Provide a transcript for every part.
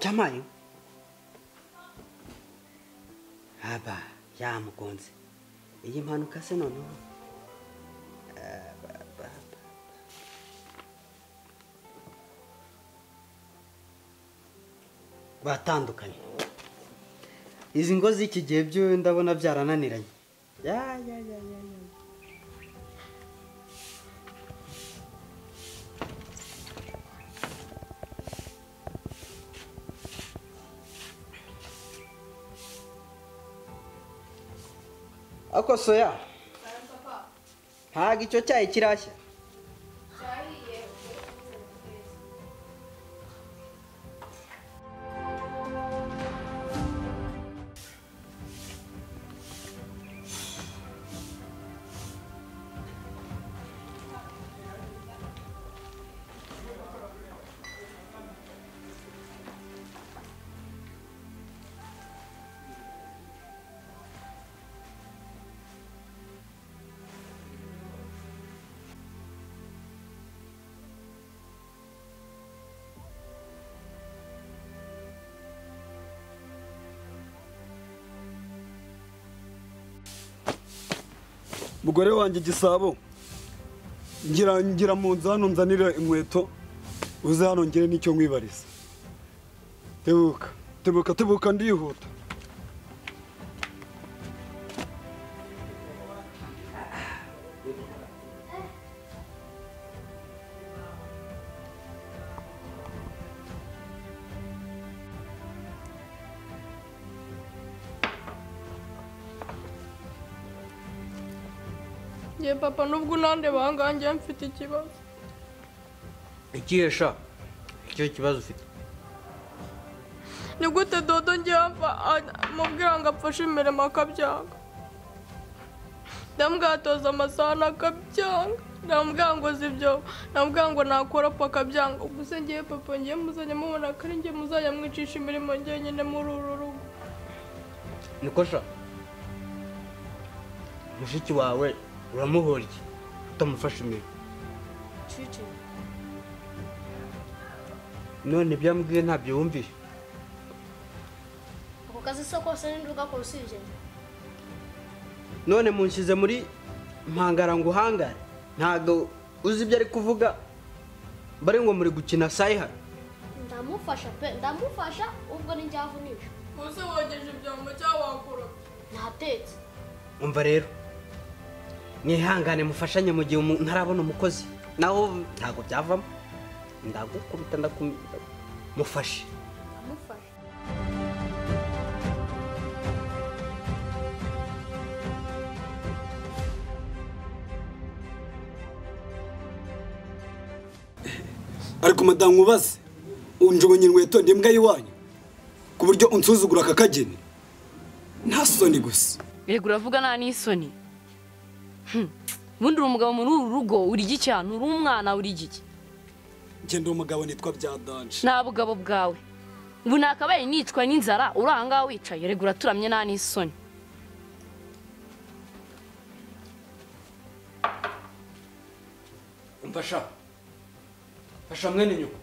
jamayo haba yamugonze iyi mpanuka se noneho batandukanye izi ngo z'iki gihe byo ndabona byarananiranye ya ya ya ya ya ako soya ntago icyo cyayi kirashya mugore wanjye gisabo ngira ngira mu nzu hano nzanire inkweto uze hano ngire n'icyo nkwibariza tebuka tebuka tebuka ndihuta ye papa nubwo unandeba aha ngaha njyewe mfite ikibazo ikihesha icyo kibazo ufite ni gute dodo njyewe mubwira ngo apfashe imirimo akabyanga ndamwatoza amasahani akabyanga ndamubwira ngo uzi ibyo ndamubwira ngo nakoropa akabyanga gusa njyewe papa njyewe muzajya mubona ko ari njye muzajya mwicisha imirimo njyenyine muri uru rugo niko sha mushiki wawe uramuhora iki utamufasha imirimo cici none ibyo yambwiye ntabyo wumvise ako kazi se kose ninde ugakora usibye njye none munshyize muri mpangara ngo uhangare ntabwo uzi ibyo ari kuvuga bari ngo muri gukina sayihara ndamufasha pe ndamufasha ubwo ni njye avunisha ubuse wogeje ibyombo cyangwa wakoropye ntatetse umva rero mwihangane mufashanye mu gihe umuntu arabona umukozi naho ntabwo byavamo ndagukubita ndakumva mufashe ndamufasha ariko madamu ubaze unjobonye inkweto ndi imbwa y'iwanyu ku buryo unsuzugura aka kageni nta soni gusa Erega uravuga nta n'isoni Hmm. ubundi uri umugabo muri uru rugo uri iki cyane uri umwana uri iki ngenda uwo mugabo nitwa bya danje nta bugabo bwawe ubu nakabaye nicwa n'inzara uri aha ngaha wicaye erega uraturamye nta n'isoni umva sha fasha mwene nyoko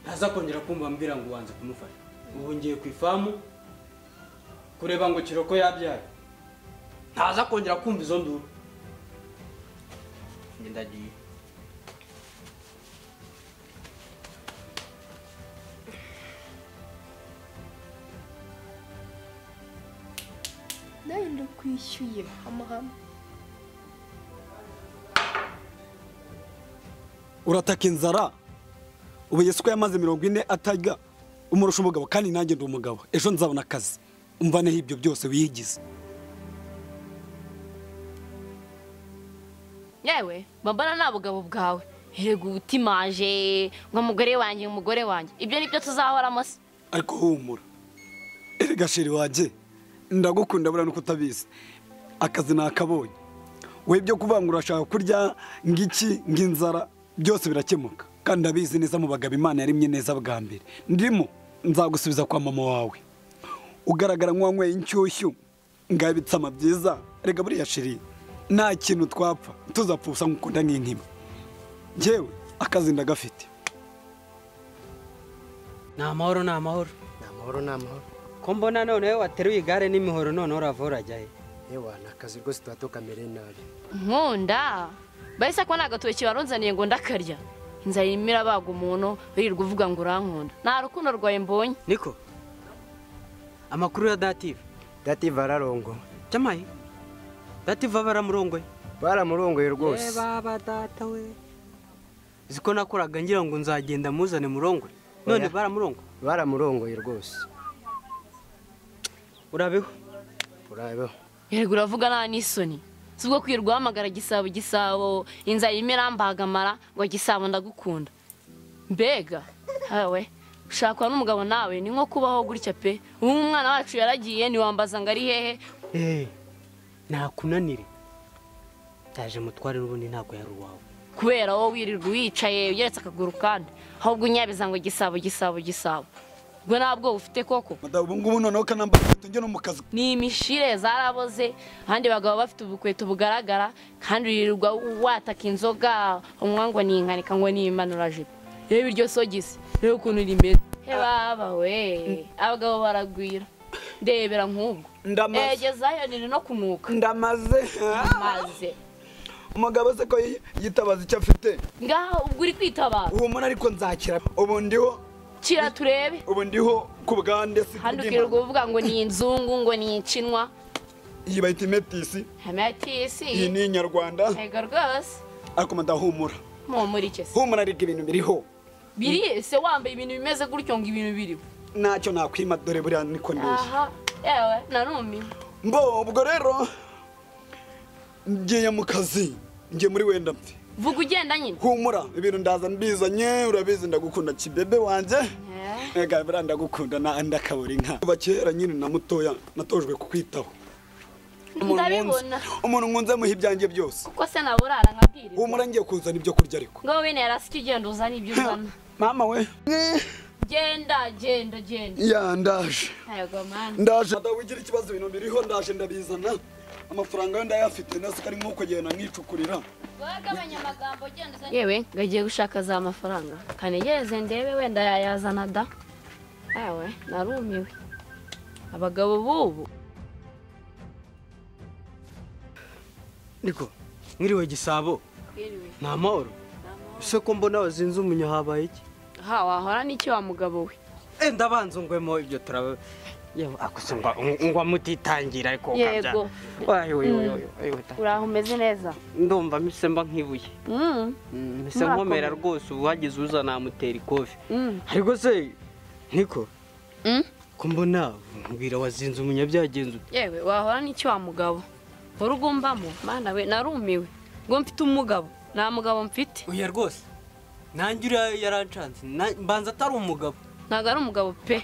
ntaza kongera kumva mbwira ngo ubanze kumufasha ubu ngiye ku ifamu kureba ngo kiroko yabyara ntaza kongera kumva izo nduru njye ndagiye ndahindura ukwishyuye amahame urataka inzara ubu yesu ko yamaze mirongo ine atajya umurusha umugabo kandi nanjye ndi umugabo ejo nzabona akazi umvaneho ibyo byose wiyigize yewe babana nta bugabo bwawe erega ubutimaje ngo mugore wanjye umugore wanjye ibyo ni byo tuzahoramo se ariko humura erega sheri wanjye ndagukunda buriya nuko utabizi akazi nakabonye we ibyo kuvuga ngo urashaka kurya ng'iki ng'inzara byose birakemuka kandi ndabizi neza mu bagabo imana yarimye neza bwa mbere ndimo nzagusubiza kwa mama wawe ugaragara nk'uwanyweye inshyushyu ngaho ibitsama byiza rega buriya sheri nta kintu twapfa tuzapfa ubusa nk'ukunda nk'inkima ngewe akazi ndagafite ni amahoro ni amahoro ni amahoro ni amahoro ko mbona noneho wateruye igare n'imihoro noneho uravura urajya he yewe ni akazi rwose tuba tukamereye nabi nkunda bahise ko nta gatoki barunzaniye ngo ndakarya inzara irimo irabaga umuntu wirirwa uvuga ngo urankunda nta rukundo rwawe mbonye niko amakuru ya dative dative ararongowe cyamaye dative aba yaramurongoye baramurongoye rwose baba data we uzi ko nakoraga ngira ngo nzagenda muzane murongwe none Oya. baramurongo baramurongoye rwose urabeho urabeho yego uravuga nta n'isoni si ubwo kwirirwa uhamagara gisabo gisabo inzara irimo irambagamara ngo gisabo ndagukunda mbega hawe ushakwa n'umugabo nawe ni nko kubaho gutya pe ubu umwana wacu yaragiye ntiwambaza ngo ari hehe eee nakunanire ndaje mutware n'ubundi ntabwo yari uwawe kubera wowe wirirwa wicaye ugeretse akaguru kandi ahubwo unyabiza ngo gisabo gisabo gisabo ubwo ntabwo ufite koko madamu ubu ngubu noneho kanambara inkweto njye no mu kazi ni imishire zaraboze ahandi bagabo bafite ubukweto bugaragara kandi wirirwa wataka inzoga umwe ngo ni inkanika ngo ni imanurajipo reba iryo sogisi reba ukuntu rimeze he baba we abagabo baragwira ndebera nk'ubwo Ndamaze. egezayo niri no kunuka ndamaze maze umugabo se ko yi- yitabaza icyo afite ngaho ubwo uri kwitabara humura ariko nzakira ubu ndiho kira turebe ubu ndiho ku bwande si handi ukirirwa uvuga ngo ni inzungu ngo ni inshinwa iyi bayita imetisi iyi hamatisi ni inyarwanda ntego rwose ariko madamu humura mpumurike se humura ariko ibintu biriho biri se wambaye ibintu bimeze gutyo ngo ibintu biriho ntacyo nakwima dore buriya niko ndushye aha yewe narumiwe mbo ubwo rero ngiye mu kazi ngiye muri wenda mbi vuga ugenda nyine humura ibintu ndaza mbizanye urabizi ndagukunda kibebe wanjye Eh. ega buriya ndagukunda na ndakabura inka kuva kera nyine na mutoya natojwe kukwitaho Umuntu ndabibona nkunze- umuntu nkunze muha ibyanjye byose kuko se naburara nkabwirizwa humura ngiye kuzana ibyo kurya ariko ngo wene yarasike ugenda uzana ibyo uzana mama we genda genda genda ya ndaje ntabwo mani ndaje madamu ugira ikibazo ibintu biriho ndaje ndabizana amafaranga yo ndayafite nasi kari nk'uko agenda mwicukurira wagabanya amagambo ugenda uzanye yewe ngagiye gushaka za mafaranga kanegereze ndebe wenda yayazana da yewe narumiwe abagabo b'ubu niko mwiriwe gisabo ni amahoro ese ko mbona wazinze umunyo habaye iki ha wahora n'iki wa mugabo we enda banzungwemo ibyo turaba yewe akose ngwa ngwa mutitangira ariko ukabya Yego. wayo wayo wayo uraho umeze neza ndumva mise mba nk'ibuye Mm, mise Murakoze. nkomera rwose uwagize uza namutera ikofi ariko se niko ko mbona nkubwira wazinze umunya byagenze ute? yewe wahora n'iki wa mugabo wari ugumbamo mana we narumiwe ngo mfite umugabo nta mugabo mfite oya rwose nanjye uriya yarancanze na- mbanza atari umugabo ntabwo ari umugabo pe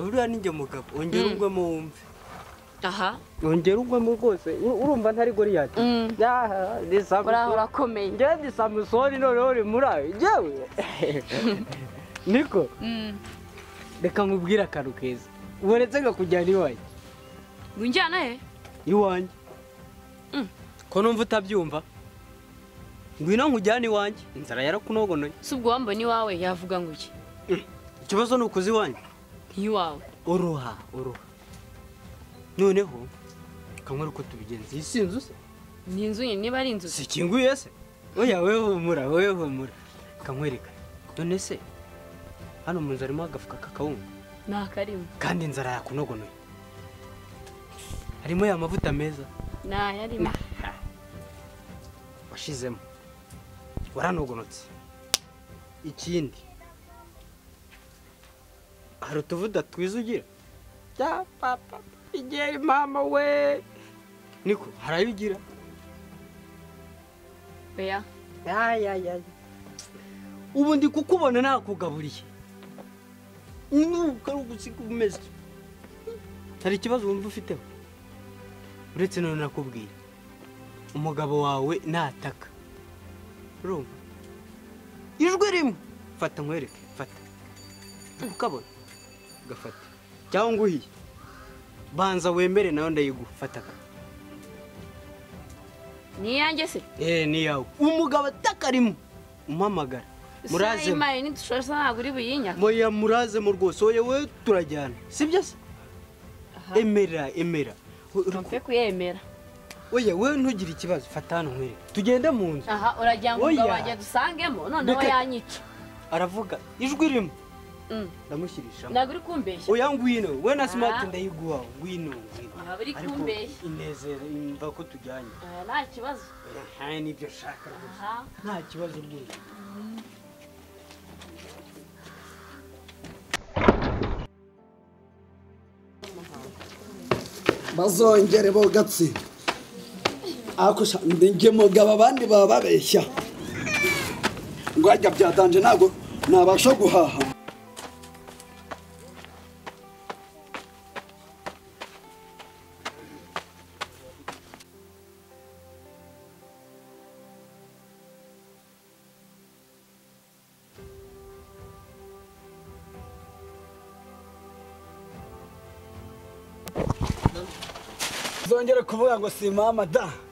uriya ninjye mugabo ongera ugwemo wumve aha ongera ugwemo rwose u- urumva ntari goriyati Mm. yaha ni uraho samusoni urakomeye ngewe ni samusoni noneho uri muri ayo ngewe niko reka nkubwire akantu keza ubonetse nkakujyana iwanjye ngo unjyana he iwanjye Mm. ko numva utabyumva ngwino nkujyane iwanjye inzara yarakunogonoye si ubwo wambona iwawe yavuga ngo iki ikibazo ni ukuza iwanjye ntiwawe uruha uruha noneho kamwe uko tubigenza iyi si inzu se ni inzu ye niba ari inzu si ikinguye se oya wowe humura wowe humura kamwereka none se hano mu nzu harimo agafuka k'akawunga ni akarimo kandi inzara yakunogonoye harimo ya mavuta meza ntayarimo washizemo waranogonotse ikindi hari utuvuda twiza ugira bya papa igeri mama we niko hari ayo ugira oya ubu ndi kukubona nakugaburiye nuko ari ugusiga umeze hari ikibazo wumva ufiteho uretse none nakubwira umugabo wawe nataka urumva ijwi rimwe fata nkwereke fata ukabona gafata cyangwa nguhiye banza wemere nayo ndayiguha fataka ni iyanjye se eh ni yawe umugabo atakarimo umpamagara muraze imari ntidushasha ntabwo uri buyinyaka moya muraze mu rwose wowe we turajyana sibyo se emera emera mpe kuyemera oya we ntugire ikibazo fata hano nkwereke tugende mu nzu aha uragira ngo Oya. umugabo wanjye dusangemo noneho Reka- yanyica aravuga ijwi ririmo Mm. ndamushyirishamo ntabwo uri kumbeshya oya ngwino we na Ah. smart ndayiguha ngwino ngwino Aha, buri Ariko kumbeshya. inezere imva ko tujyanye Aha, nta kibazo aha nibyo nshaka rwose aha nta kibazo rwose bazongere bogatse akusha njye mugabo abandi baba babeshya ngo hajya byatanje ntabwo nabasha guhaha zongere kuvuga ngo si mama da